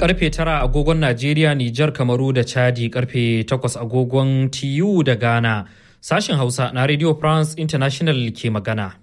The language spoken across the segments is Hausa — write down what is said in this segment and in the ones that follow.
karfe tara agogon Najeriya, Nijar, Kamaru da Chadi karfe takwas agogon TU da Ghana. Sashen Hausa na Radio France International ke magana.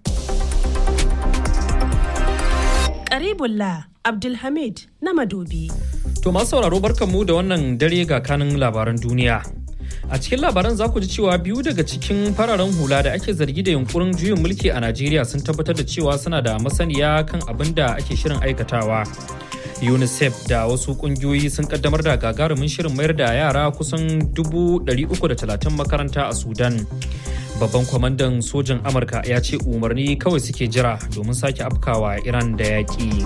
Karibullah Abdulhamid na Madobi. To masu sauraro barkanmu da wannan dare ga kanin labaran duniya. A cikin labaran za ku ji cewa biyu daga cikin fararen hula da ake zargi da yunkurin juyin mulki a Najeriya sun tabbatar da cewa suna da masaniya kan abin da ake shirin aikatawa. UNICEF da wasu kungiyoyi sun kaddamar da gagarumin shirin mayar da yara kusan 330 makaranta a Sudan. Babban kwamandan sojan Amurka ya ce umarni kawai suke jira domin sake afkawa Iran da yaƙi.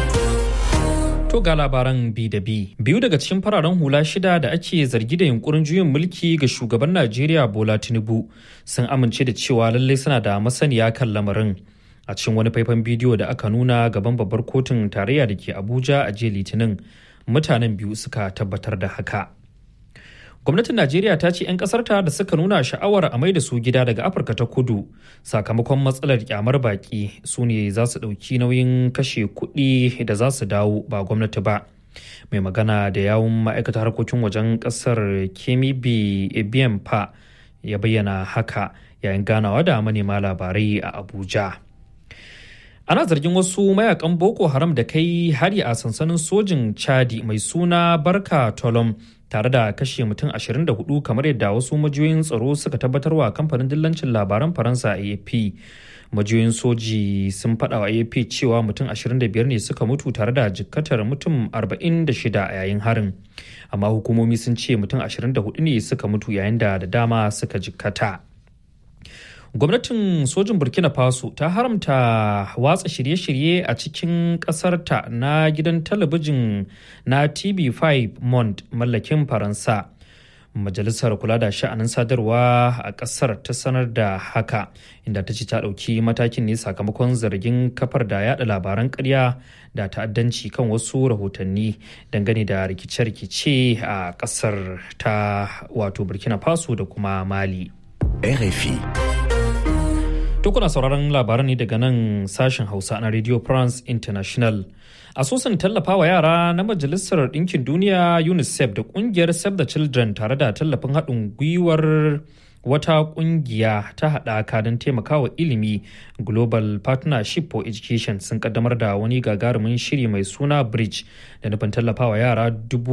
To ga labaran bi da bi. Biyu daga cikin fararen hula shida da ake zargi da yunkurin juyin mulki ga shugaban Najeriya Bola Tinubu sun amince da cewa lallai suna da masaniya kan lamarin. A cikin wani faifan bidiyo da aka nuna gaban babbar kotun tarayya da ke Abuja a jiya Litinin, mutanen biyu suka tabbatar da haka. Gwamnatin Najeriya ta ce 'yan ƙasarta da suka nuna sha'awar a mai da su gida daga Afirka ta kudu sakamakon matsalar kyamar baki su ne za su ɗauki nauyin kashe kuɗi da za su dawo ba gwamnati ba. Mai magana da yawun ma'aikatar harkokin wajen ƙasar Kemibi Ebiempa ya bayyana haka yayin ganawa da manema labarai a Abuja. ana zargin wasu mayakan boko haram da kai hari a sansanin sojin chadi mai suna barka tolom tare da kashe mutum 24 kamar yadda wasu majiyoyin tsaro suka tabbatarwa kamfanin dillancin labaran faransa afp majiyoyin soji sun faɗa wa afp cewa mutum 25 ne suka mutu tare da jikkatar mutum 46 a yayin harin amma hukumomi sun ce mutum 24 ne suka mutu yayin da da dama suka jikkata. gwamnatin sojin burkina faso ta haramta watsa shirye-shirye a cikin ƙasarta na gidan talabijin na tv5 mont mallakin faransa majalisar kula da sha'anin sadarwa a ƙasar ta sanar da haka inda ta ce ta ɗauki matakin ne sakamakon zargin kafar da yada labaran ƙarya da ta'addanci kan wasu rahotanni dangane da rikice-rikice a ƙasar ta wato burkina faso da kuma mali RFI To kuna sauraron labaran ne daga nan sashen Hausa na Radio France International. Asusun tallafawa yara na Majalisar Ɗinkin Duniya UNICEF da ƙungiyar Save the Children tare da tallafin haɗin gwiwar wata ƙungiya ta haɗaka don taimakawa ilimi Global Partnership for Education sun kaddamar da wani gagarumin shiri mai suna Bridge da nufin tallafawa yara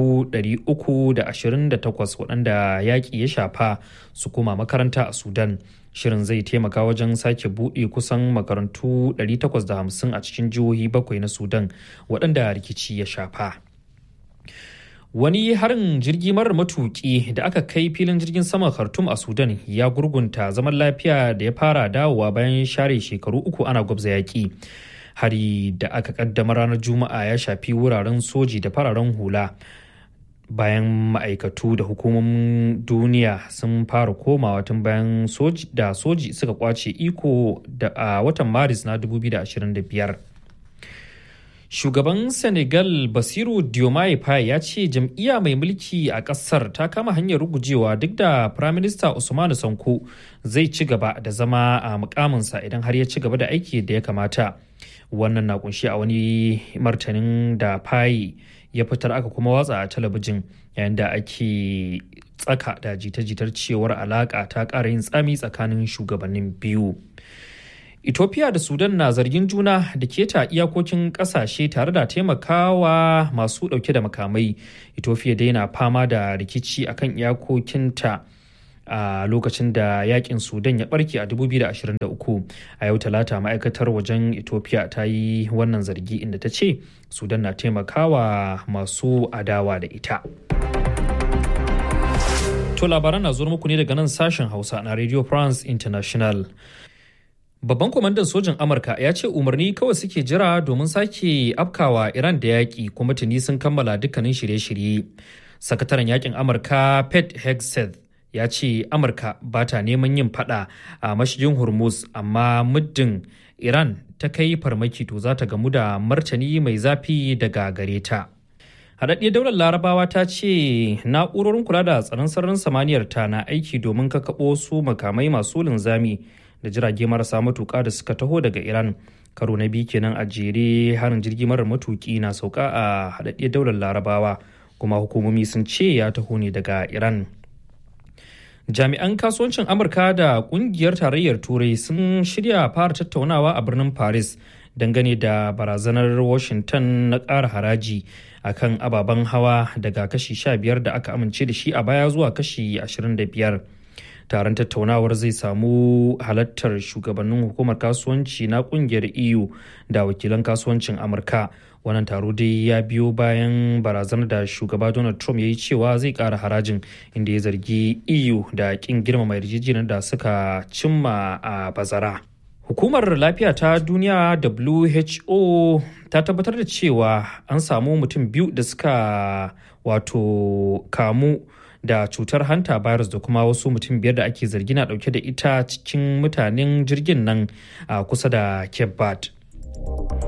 328 waɗanda yaƙi ya shafa su koma makaranta a Sudan. shirin zai taimaka wajen sake buɗe kusan makarantu 850 a cikin jihohi bakwai na sudan waɗanda rikici ya shafa wani harin jirgi marar matuƙi da aka kai filin jirgin saman khartoum a sudan ya gurgunta zaman lafiya da ya fara dawowa bayan share shekaru uku ana gwabza yaƙi hari da aka kaddama ranar juma'a ya shafi wuraren soji da fararen hula bayan ma'aikatu da hukumomin duniya sun fara komawa tun bayan soji da soji suka kwace iko da a watan maris na 2025 shugaban senegal basiru diomaye faye ya ce jam'iyya mai mulki a kasar ta kama hanyar rugujewa duk da firaminista usmanu sanko zai ci gaba da zama a mukaminsa idan har ya ci gaba da aiki da ya kamata wannan na kunshi a wani martanin da faye ya fitar aka kuma watsa a talabijin yayin da ake tsaka da jita-jitar cewar alaka ta ƙara yin tsami tsakanin shugabannin biyu. Ethiopia da Sudan na zargin juna da keta iyakokin ƙasashe tare da taimakawa masu ɗauke da makamai. Ethiopia dai na fama da rikici akan iyakokinta. a lokacin da yakin sudan ya barke a 2023 a yau talata ma'aikatar wajen ethiopia ta yi wannan zargi inda ta ce sudan na taimakawa masu adawa da ita to labaran na zuwa muku ne daga nan sashen hausa na radio france international Babban kwamandan sojin Amurka ya ce umarni kawai suke jira domin sake afkawa Iran da yaƙi kuma tuni sun kammala dukkanin shirye-shirye. Sakataren yakin Amurka Pete Hegseth ya ce amurka ba ta neman yin fada a mashigin hormuz amma muddin iran ta kai farmaki to za ta gamu da martani mai zafi daga gare ta haɗaɗɗiyar daular larabawa ta ce na'urorin kula da tsaron sararin samaniyar ta na aiki domin kakaɓo su makamai masu linzami da jirage marasa matuƙa da suka taho daga iran karo na biyu kenan a jere harin jirgi marar matuki na sauka a haɗaɗɗiyar daular larabawa kuma hukumomi sun ce ya taho ne daga iran jami'an kasuwancin amurka da kungiyar tarayyar turai sun shirya fara tattaunawa a birnin paris dangane da barazanar washington na ƙara haraji akan ababen hawa daga kashi 15 da aka amince da shi a baya zuwa kashi 25 taron tattaunawar zai samu halartar shugabannin hukumar kasuwanci na kungiyar eu da wakilan kasuwancin amurka wannan taro dai ya biyo bayan barazanar da shugaba donald trump ya yi cewa zai kara harajin inda ya zargi eu da kin girmama yarjejeniyar da suka cimma a bazara hukumar lafiya ta duniya who ta tabbatar da cewa an samu mutum biyu da suka wato kamu da cutar hanta virus da kuma wasu mutum biyar da ake zargi na dauke da ita cikin mutanen jirgin nan a kusa da cape verde